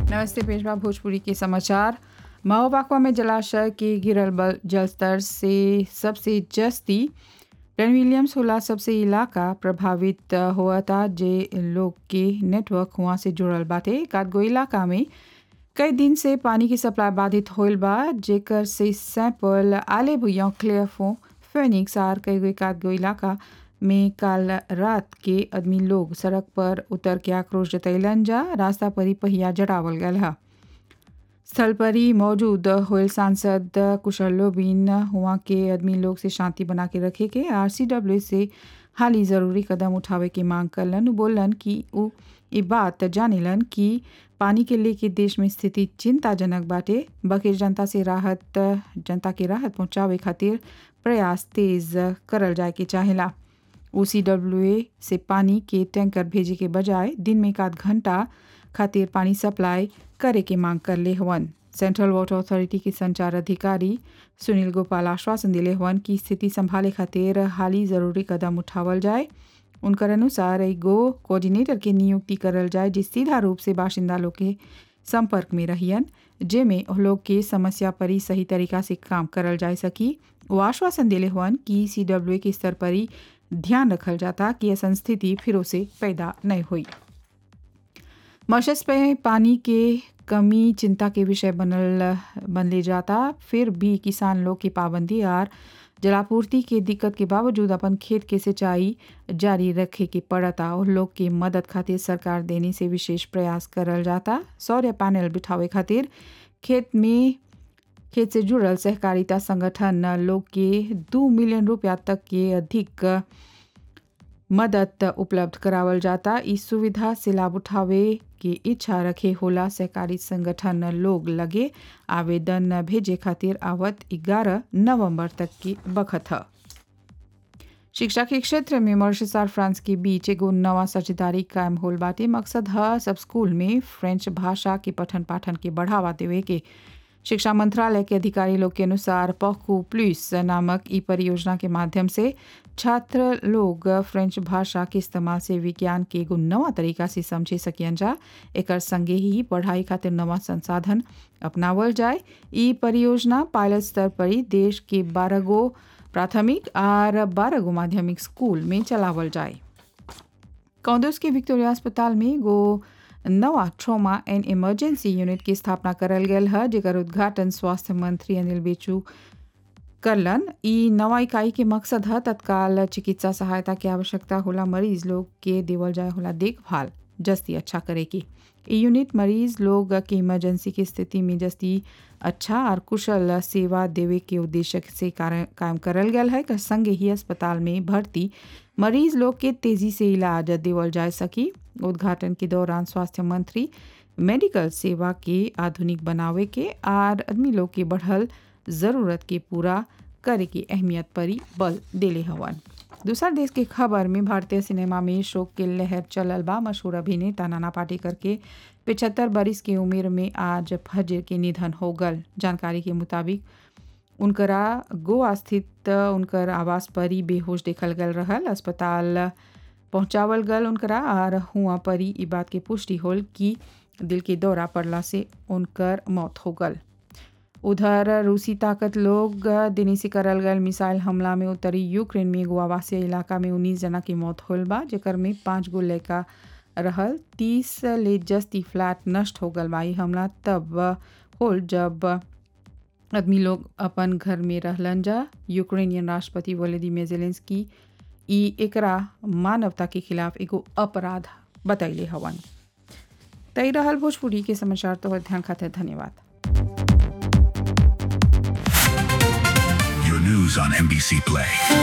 नमस्ते पेशवा भोजपुरी के समाचार महोबाकवा में जलाशय के गिरल बल जल स्तर से सबसे जस्ती रन विलियम्स होला सबसे इलाका प्रभावित हुआ था जे लोग के नेटवर्क हुआ से जुड़ल बाटे एकाधगो इलाका में कई दिन से पानी की सप्लाई बाधित होल बा जेकर से सैंपल आले भुया क्लियरफो फेनिक्स आर कई गो एकाधगो इलाका में काल रात के आदमी लोग सड़क पर उतर के आक्रोश जतैलन जा रास्ता पर ही पहिया जड़ावल गल हा स्थल पर ही मौजूद होयल सांसद कुशल लोबिन हुआ के आदमी लोग से शांति बना के रखे के आरसीडब्ल्यू से हाल ही जरूरी कदम उठावे की मांग करलन उ बोलन कि उ ये बात जानेलन कि पानी के लेके देश में स्थिति चिंताजनक बाटे बकिर जनता से राहत जनता के राहत पहुंचावे खातिर प्रयास तेज करल जाए के चाहेला ओ से पानी के टैंकर भेजे के बजाय दिन में एक आध घंटा खातिर पानी सप्लाई करे के मांग कर ले हवन सेंट्रल वाटर अथॉरिटी के संचार अधिकारी सुनील गोपाल आश्वासन दिले हवन कि स्थिति संभाले खातिर हाली जरूरी कदम उठावल जाए उनकर अनुसार एगो कोऑर्डिनेटर के नियुक्ति करल जाए जे सीधा रूप से बाशिंदा लोग के संपर्क में रहियन जेमे लोग के समस्या पर ही सही तरीका से काम करल जा सकी वो आश्वासन दिले हुअन कि सी के स्तर पर ही ध्यान रखल जाता कि ऐसा स्थिति फिर से पैदा नहीं हुई मॉरिशस पे पानी के कमी चिंता के विषय बनल बनले जाता फिर भी किसान लोग की पाबंदी और जलापूर्ति के दिक्कत के बावजूद अपन खेत के सिंचाई जारी रखे के पड़ता और लोग के मदद खातिर सरकार देने से विशेष प्रयास करल जाता सौर्य पैनल बिठावे खातिर खेत में खेत से जुड़ल सहकारिता संगठन लोग के दो मिलियन रुपया तक के अधिक मदद उपलब्ध करावल जाता इस सुविधा से लाभ उठावे की इच्छा रखे होला सहकारी संगठन लोग लगे आवेदन भेजे खातिर आवत 11 नवंबर तक की बखत है शिक्षा के क्षेत्र में मॉरिशस और फ्रांस के बीच एगो नवा साझेदारी कायम होल बाटे मकसद है सब स्कूल में फ्रेंच भाषा के पठन पाठन के बढ़ावा देवे के शिक्षा मंत्रालय के अधिकारी लोग के अनुसार पहकू प्लस नामक ई परियोजना के माध्यम से छात्र लोग फ्रेंच भाषा के इस्तेमाल से विज्ञान के एगो नवा तरीका से समझे सकियन जा एक संगे ही पढ़ाई खातिर नवा संसाधन अपनावल जाए ई परियोजना पायलट स्तर पर ही देश के बारह गो प्राथमिक और बारह गो माध्यमिक स्कूल में चलावल जाए कौंदस के विक्टोरिया अस्पताल में गो नवा ट्रॉमा एंड इमरजेंसी यूनिट की स्थापना करल गेल है जेकर उद्घाटन स्वास्थ्य मंत्री अनिल बेचू करलन ई नवा इकाई के मकसद है तत्काल चिकित्सा सहायता की आवश्यकता होला मरीज लोग के देवल जाए होला देखभाल जस्ती अच्छा करे की ई यूनिट मरीज लोग के इमरजेंसी की स्थिति में जस्ती अच्छा और कुशल सेवा देवे के उद्देश्य से कायम करल गया है संगे ही अस्पताल में भर्ती मरीज लोग के तेजी से इलाज देवल जा सकी उद्घाटन के दौरान स्वास्थ्य मंत्री मेडिकल सेवा के आधुनिक बनावे के और आदमी लोग के बढ़ल ज़रूरत के पूरा करे की अहमियत पर ही बल दिले हवन दूसरा देश के खबर में भारतीय सिनेमा में शोक के लहर चलल बा मशहूर अभिनेता नाना पाटेकर के पिछहत्तर बरिस की उम्र में आज फजर के निधन हो गल जानकारी के मुताबिक उनकरा गोवा स्थित उनकर आवास पर ही बेहोश देखल गल रहल अस्पताल पहुंचावल गल उनकरा और हुआ पर ही बात के पुष्टि होल कि दिल के दौरा पड़ला से उनकर मौत हो गल उधर रूसी ताकत लोग दिनी से करल गल मिसाइल हमला में उत्तरी यूक्रेन में एगो आवासीय इलाका में उन्नीस जना की मौत होल बा जेकर में पाँच गो लड़का रहल तीस ले जस्ती फ्लैट नष्ट हो गल बा हमला तब होल जब आदमी लोग अपन घर में रहलन जा यूक्रेनियन राष्ट्रपति वोलोदिमीर जेलेंस्की ई एकरा मानवता के खिलाफ एगो अपराध बतैले हवन तई रहल भोजपुरी के समाचार तो ध्यान खातिर धन्यवाद Your news on NBC Play.